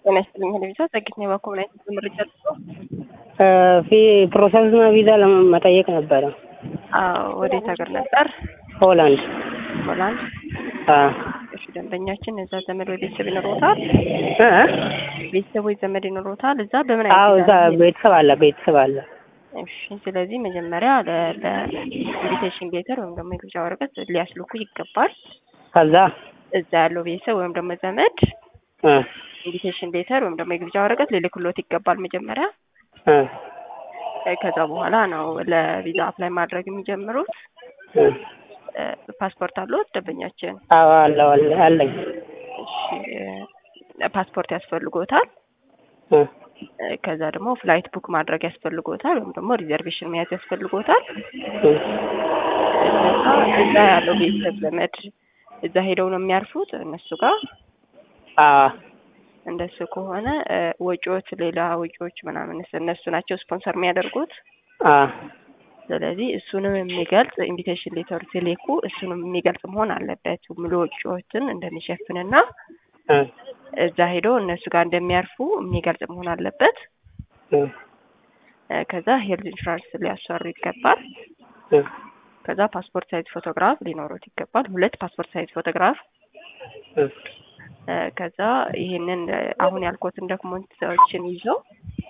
ጤና ይስጥልኝ ቪዛ ጸግት ነው ባኮ ላይ ምርጫ ፊ ፕሮሰስ ቪዛ ለመጠየቅ ነበረ። አዎ ወዴት ሀገር ነበር? ሆላንድ። ሆላንድ። አዎ። እሺ ደንበኛችን እዛ ዘመድ ወይ ቤተሰብ ይኖሮታል? እ ቤተሰብ ወይ ዘመድ ይኖሮታል? እዛ በምን አዎ አይነት እዛ ቤተሰብ አለ ቤተሰብ አለ። እሺ ስለዚህ መጀመሪያ ለኢንቪቴሽን ሌተር ወይም ደግሞ የግብዣ ወረቀት ሊያስልኩ ይገባል። ከዛ እዛ ያለው ቤተሰብ ወይም ደግሞ ዘመድ እ ኢንቪቴሽን ሌተር ወይም ደግሞ የግብዣ ወረቀት ሊልክሎት ይገባል መጀመሪያ። እ እ ከዛ በኋላ ነው ለቪዛ አፕላይ ማድረግ የሚጀምሩት። እ እ ፓስፖርት አለዎት ደንበኛችን? አዎ አለው አለ አለኝ። እሺ እ ፓስፖርት ያስፈልጎታል። እ እ ከዛ ደግሞ ፍላይት ቡክ ማድረግ ያስፈልጎታል ወይም ደግሞ ሪዘርቬሽን መያዝ ያስፈልጎታል። እ እዛ እዛ ያለው ቤተሰብ ዘመድ እዛ ሄደው ነው የሚያርፉት እነሱ ጋር። አዎ እንደሱ ከሆነ እ ወጪዎች ሌላ ወጪዎች ምናምን እነሱ ናቸው ስፖንሰር የሚያደርጉት። አዎ ስለዚህ እሱንም የሚገልጽ ኢንቪቴሽን ሌተር ሲልኩ እሱንም የሚገልጽ መሆን አለበት ሙሉ ወጪዎችን እንደሚሸፍንና እ እዛ ሄደው እነሱ ጋር እንደሚያርፉ የሚገልጽ መሆን አለበት። እ እ ከዛ ሄልዝ ኢንሹራንስ ሊያሰሩ ይገባል። እ ከዛ ፓስፖርት ሳይዝ ፎቶግራፍ ሊኖሩት ይገባል። ሁለት ፓስፖርት ሳይዝ ፎቶግራፍ እ እ ከዛ ይሄንን እ አሁን ያልኩትን ዶክመንቶችን ይዘው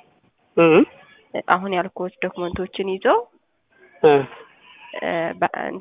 እ እ አሁን ያልኩት ዶክመንቶችን ይዘው እ እ በ-